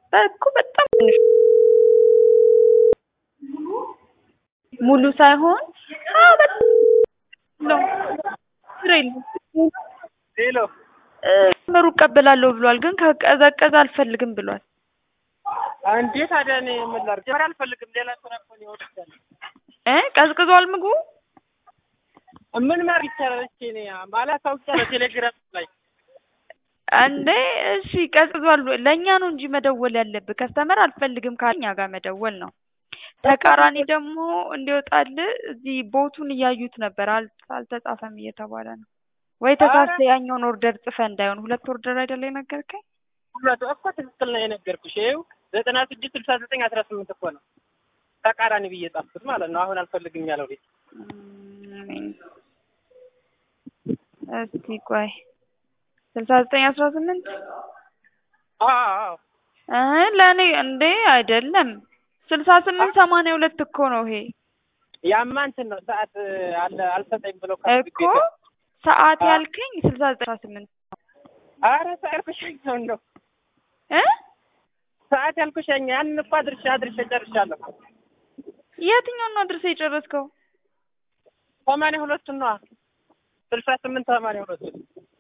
እኮ በጣም ትንሽ ሙሉ ሳይሆን አዎ በጣም ነው ችግር የለም ሄሎ መሩ እቀበላለሁ ብሏል፣ ግን ከቀዘቀዘ አልፈልግም ብሏል። እንዴ ታዲያ እኔ ምን ላድርግ? ጀመር አልፈልግም። ሌላ ስራ እኮ ነው የወጣው። እ ቀዝቅዟል ምግቡ ምን ማድረግ ይቻላል? እሺ እኔ ማለት አውቄያለሁ ቴሌግራም ላይ እንዴ እሺ ቀዝቅዟል። ለእኛ ነው እንጂ መደወል ያለብህ። ከስተመር አልፈልግም ካለኛ ጋር መደወል ነው። ተቃራኒ ደግሞ እንዲወጣል እዚህ ቦቱን እያዩት ነበር። አል- አልተጻፈም እየተባለ ነው ወይ ተሳስተ ያኛውን ኦርደር ጽፈ እንዳይሆን ሁለት ኦርደር አይደለ የነገርከኝ? ሁለቱ እኮ ትክክል ነው የነገርኩሽ። ይኸው ዘጠና ስድስት ስልሳ ዘጠኝ አስራ ስምንት እኮ ነው ተቃራኒ ብዬ ጻፍኩት ማለት ነው። አሁን አልፈልግም ያለው ልጅ እም፣ እስቲ ቆይ ስልሳ ዘጠኝ አስራ ስምንት አዎ እ ለእኔ እንዴ አይደለም ስልሳ ስምንት ሰማንያ ሁለት እኮ ነው ይሄ ያማ እንትን ነው ሰዓት አለ አልሰጠኝ ብሎ እኮ ሰዓት ያልከኝ ስልሳ ዘጠኝ አስራ ስምንት አረ ሰዓት ያልኩሽ ያኛውን ነው እ ሰዓት ያልኩሽ ያኛ ያንን እኮ አድርሻ አድርሻ ጨርሻለሁ። የትኛውን ነው አድርሰህ የጨረስከው? ሰማንያ ሁለቱን ነዋ ስልሳ ስምንት ሰማንያ ሁለቱን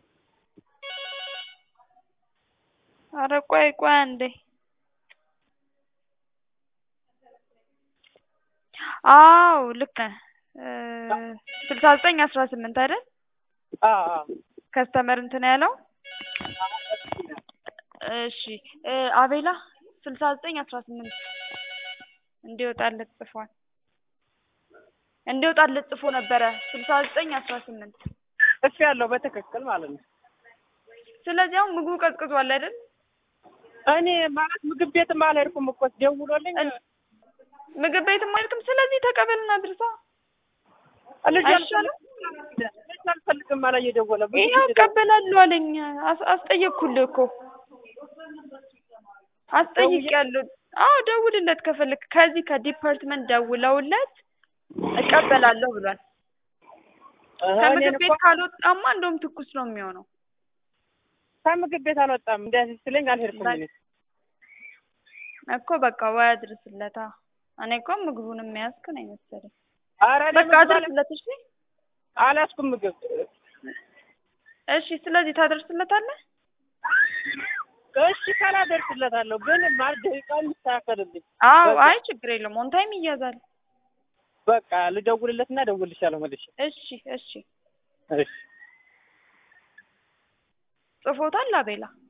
አረ ቆይ ቆይ አንዴ አዎ ልክ ነህ እ ስልሳ ዘጠኝ አስራ ስምንት አይደል አዎ አዎ ከስተመር እንትን ያለው እሺ እ አቤላ ስልሳ ዘጠኝ አስራ ስምንት እንዲወጣለት ጽፏል እንዲወጣለት ጽፎ ነበረ ስልሳ ዘጠኝ አስራ ስምንት እሱ ያለው በትክክል ማለት ነው። ስለዚህ አሁን ምግቡ ቀዝቅዟል አይደል እኔ ማለት ምግብ ቤትም አልሄድኩም እኮ ደውሎልኝ ምግብ ቤትም አልክም ስለዚህ ተቀበልና ድርሳ ልጅ አይሻልም? ልጅ አልፈልግም አለ እየደወለ ብዙ ይኸው ጊዜ እቀበላለሁ አለኝ አስ- አስጠየቅኩልህ እኮ አስጠይቄያለሁ አዎ ደውልለት ከፈለክ ከዚህ ከዲፓርትመንት ደውለውለት እቀበላለሁ ብሏል እህ ከምግብ እኔን ቤት እኮ ካልወጣማ እንደውም ትኩስ ነው የሚሆነው ከምግብ ቤት አልወጣም እንዲያስ ስለኝ አልሄድኩም እኔ እኮ በቃ ወይ አድርስለታ እኔ እኮ ምግቡን የሚያዝክ ነው የመሰለኝ ኧረ እኔ በቃ ምግብ አለ- አድርስለት እሺ አልያዝኩም ምግብ እሺ ስለዚህ ታደርስለታለህ እሺ ካላደርስለታለሁ ግን ማለት ደቂቃ የሚስተካከልልኝ አዎ በቃ። አይ ችግር የለውም ኦን ታይም ይያዛል በቃ ልደውልለትና እደውልልሻለሁ መልሼ እሺ እሺ እሺ ጽፎታል አቤላ